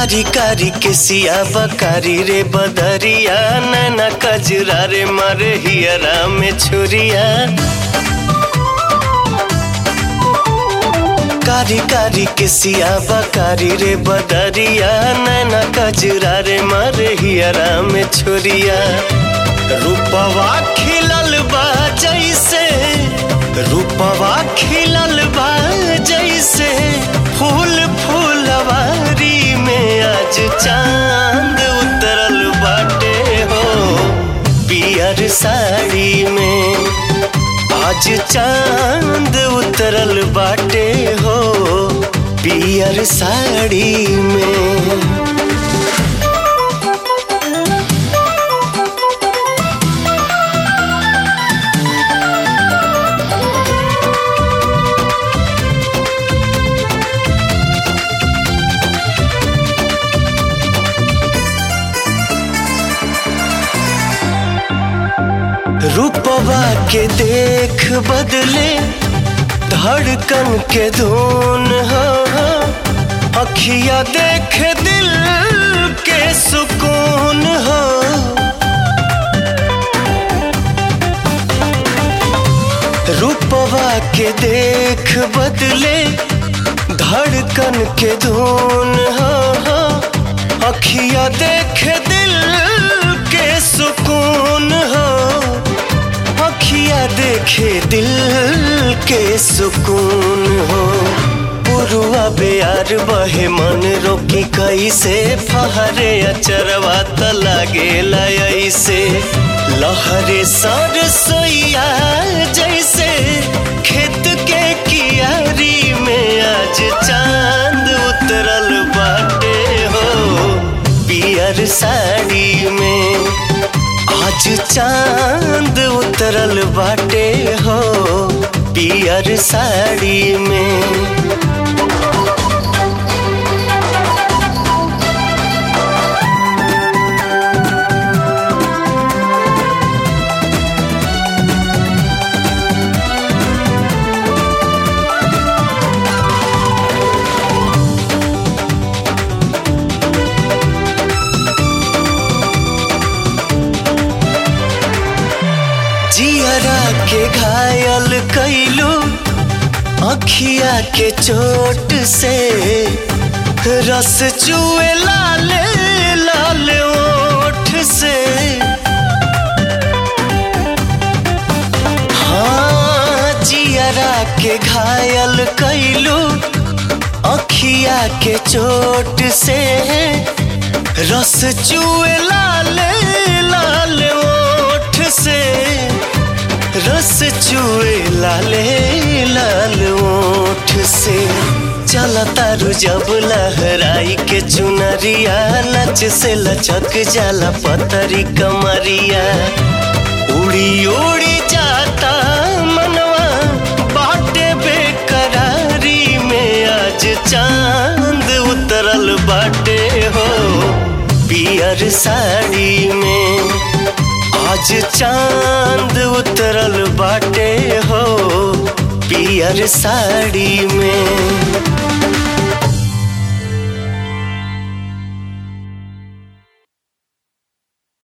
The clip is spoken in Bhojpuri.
कारी कारी के सिया बकारी रे बदरिया नैना कजरा रे मारे हियरा में छुरिया कारी कारी के सिया बकारी रे बदरिया नैना कजरा रे मारे हियरा में छुरिया रूपवा खिलल बा जैसे रूपवा खिलल बा जैसे फूल फूलवारी में आज चांद उतरल बाटे हो पियर साड़ी में आज चांद उतरल बाटे हो पियर साड़ी में रूपवा के देख बदले धड़कन के धुन हो अखिया देख दिल के सुकून हो रूपवा के देख बदले धड़कन के धुन हो अखिया देख दिल के सुकून हो अखिया देखे दिल के सुकून हो पुरुआ बेयार बहे मन रोकी कैसे फहरे अचरवा त लागे ऐसे लहरे सर सोइया जैसे खेत के कियारी में आज चांद उतरल बाटे हो पियर साड़ी में आज चांद उतरल बाटे हो पियर साड़ी में जियरा के घायल कैलू अखिया के चोट से रस चुए लाल लाल ओठ से हाँ जियरा के घायल कैलू अखिया के चोट से रस चुए लाल लाल ओठ से रस चुए लाले लाल ओठ से चला तारू जब लहराई के चुनरिया नच से लचक जाला पतरी कमरिया उड़ी उड़ी जाता मनवा बाटे बेकरारी में आज चांद उतरल बाटे हो पियर साड़ी में आज चांद उतरल बाटे हो पियर साड़ी में